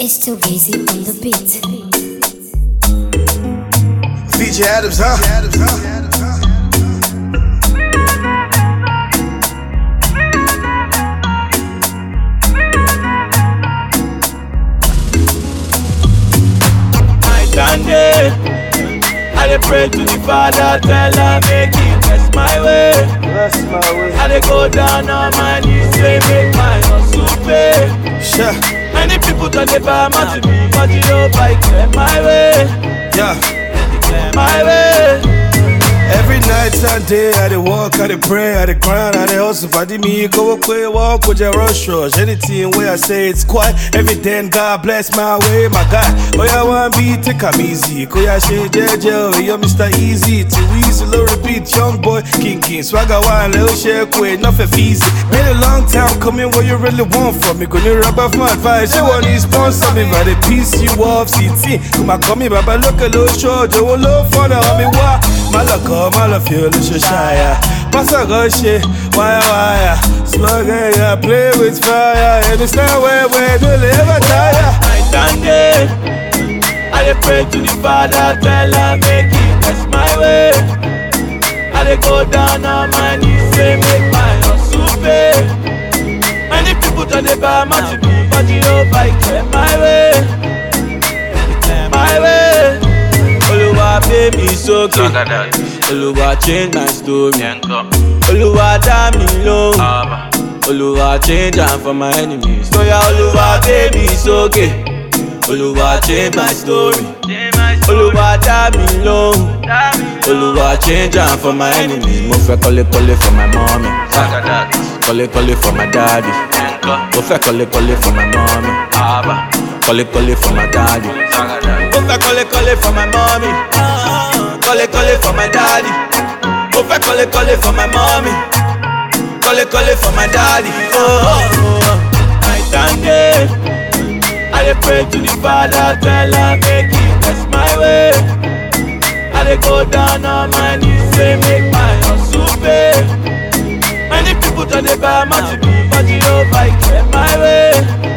It's too easy on the beat. VJ Adams, huh? I stand there. I dey pray to the Father, tell her make He bless my way. That's my way. I dey go down on my knees, say make my hustle pay. Sure. Many people don't dey buy my to me, but you know I clear my way, Yeah. clear my way. Every night and day, I dey walk, I dey pray, I dey grind, I dey hustle. Body me, go quick, walk with your rush rush. Anything where I say it's quiet, every day, and God bless my way, my God. Oh, yeah, one beat, take 'em easy. Go, yeah, shit, JJ, yo, Mr. Easy. Too easy, low repeat, young boy, king, king. Swagger, wine, little shake, wait, nothing easy. Been a long time coming, what you really want from me? Gonna rub off my advice, you want to sponsor me, but they piece you off, CT. Come on, come here, Baba, look a little short, you will look for the homie, why? Malaka, Malafio, Lushaya. Passa Roche, wire, wire. Slugger, yeah, play with fire. And it's not where we do live, tire. I stand there. I dey pray to the Father, tell her make He bless my way. I dey go down on my knees, say make my hustle pay. Many people don't dey buy my to me, but you know I clear my way, clear my way. Oluwa pay me sókè, Oluwa change my story, Oluwa dá mi lóhùn. Oluwa change am for my enemies. Oya Oluwa gbé mi sókè. Oluwa change my story. Oluwa dá mi lóhùn. Oluwa change am for my enemies. Mo fẹ́ kọ́lé kọ́lé for my mommy. Kọ́lé kọ́lé for my daddy. Mo fẹ́ kọ́lé kọ́lé for my mommy. Kọ́lé kọ́lé for my daddy. Mo fẹ́ kọ́lé kọ́lé for my mommy. Kọ́lé kọ́lé for my daddy. Mo fẹ́ kọ́lé kọ́lé for my mommy. Kọ́lé kọ́lé for my daddy. Oh, oh, oh. I stand there. I dey pray to the Father, tell her make He bless my way. I dey go down on my knees, say make my hustle pay. Many people don't dey buy my to me, but you know I clear my way,